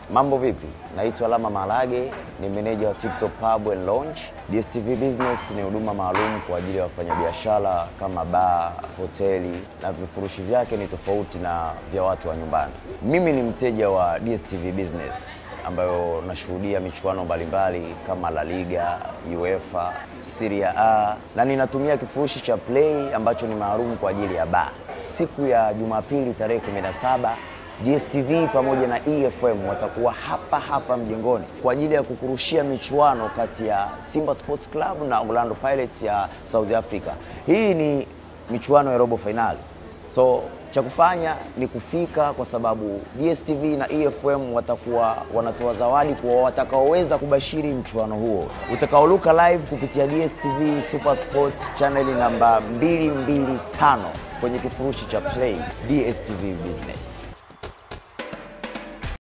Mambo vipi? Naitwa Lama Malage, ni meneja wa TikTok Pub and Lounge. DSTV Business ni huduma maalum kwa ajili ya wafanyabiashara kama baa, hoteli na vifurushi vyake ni tofauti na vya watu wa nyumbani. Mimi ni mteja wa DSTV Business ambayo nashuhudia michuano mbalimbali kama La Liga, UEFA, Serie A na ninatumia kifurushi cha Play ambacho ni maalum kwa ajili ya baa. Siku ya Jumapili tarehe 17 DSTV pamoja na EFM watakuwa hapa hapa mjengoni kwa ajili ya kukurushia michuano kati ya Simba Sports Club na Orlando Pirates ya South Africa. Hii ni michuano ya robo fainali, so cha kufanya ni kufika, kwa sababu DSTV na EFM watakuwa wanatoa zawadi kwa watakaoweza kubashiri mchuano huo utakaoluka live kupitia DSTV Super Sport channel namba 225 kwenye kifurushi cha Play. DSTV Business.